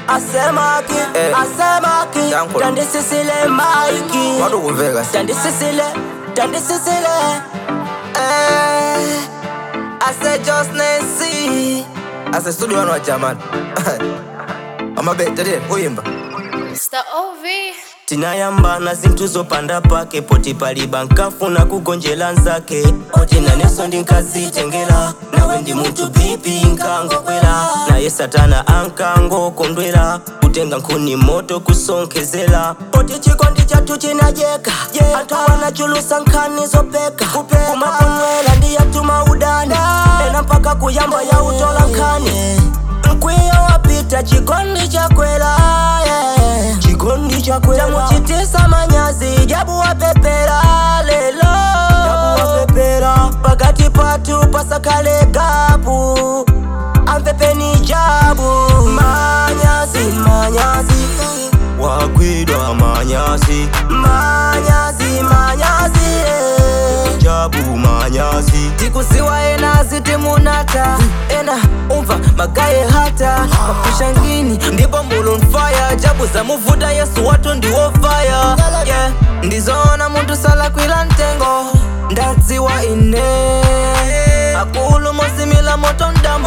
asemaki Eh. asemaki Dankulu. tandisisile maiki Madukuveka si. tandisisile tandisisile eh, ase just nancy Ase studio wano wa German. Amabete kuyimba. Mr. OV. tinayambana zinthu zopanda pake poti paliba nkafuna kugonjera nzake oti naneso ndinkazitengera nawe ndi munthu bipi nkangokwera naye satana ankangokondwera kutenga nkhuni moto kusonkhezera poti chikondi chathu chinajeka anthu anachulusa nkhani zopeka kumaponwera ndiyatuma udani ena mpaka kuyamba ya utola nkhani mkwiyo wapita chikondi chakwera yeah. chikondi chakwera chamuchitisa manyazi jabu wapepera lelo jabu wapepera pakati patu pasakale gapu ampepeni jabu manyazi manyazi wagwidwa manyazi manyazi manyazi yeah. jabu manyazi tikusiwa ena zitimunata ena umva magaye hata mapusha ngini ndipo mulunfaya jabu zamuvuta yesu watu ndiwofaya yeah. ndizoona muntu sala kwila ntengo ndadziwa ine akulu mosimila moto ndambo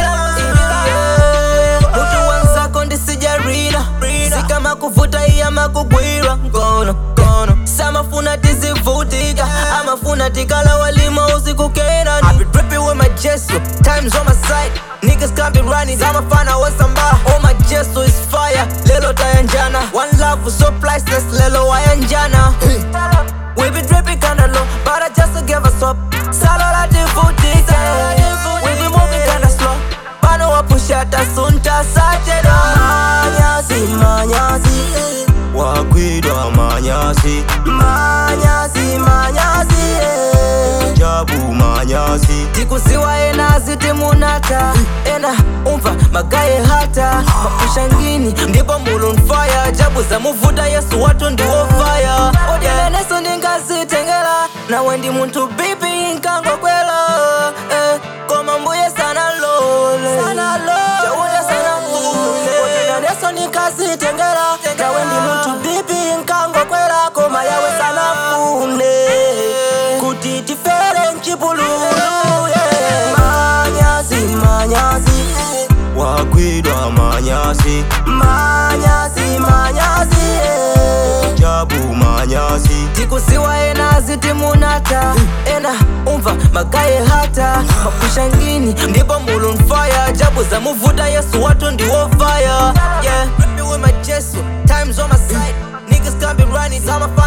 Yeah. mutu wanzako ndisijarina sikama kuvuta iyama kugwira ngono ngono samafuna tizivutika amafuna tikala walima usikukena I be dripping with my gesso times on my side niggas can't be running amafana wasamba oh my gesso is fire lelo tayanjana one love was so priceless lelo wayanjana We be dripping kinda low, but I just give us up. Salola divutika, we be moving kinda slow. Bano wa push out asunta satero. Manyazi, manyazi, wagwidwa manyazi. Manyazi, manyazi, eh. jabu manyazi. Tikusiwa ena zitimunata, ena umva magaye hata mapusha ngini ndipo mulunfaya jabu zamuvuta yesu watu ndiwofaya odileneso ndingazitengela nawe ndi munthu bipi nkangokwela eh, koma mbuye sana lole chauta sana mvule odileneso ndingazitengela nawe ndi munthu bipi nkangokwela koma yawe sana fune kuti tifere mchipululu yeah. manyazi manyazi wagwidwa manyazi manyazi manyazi eh. jabu manyazi tikusiwa ena zitimunata ena umva magaye hata mapusha ngini ndipo mulunfaya jabu zamuvuta yesu watu ndiwofaya yeah. With my gesso, times on my side. Niggas can't be running, I'm a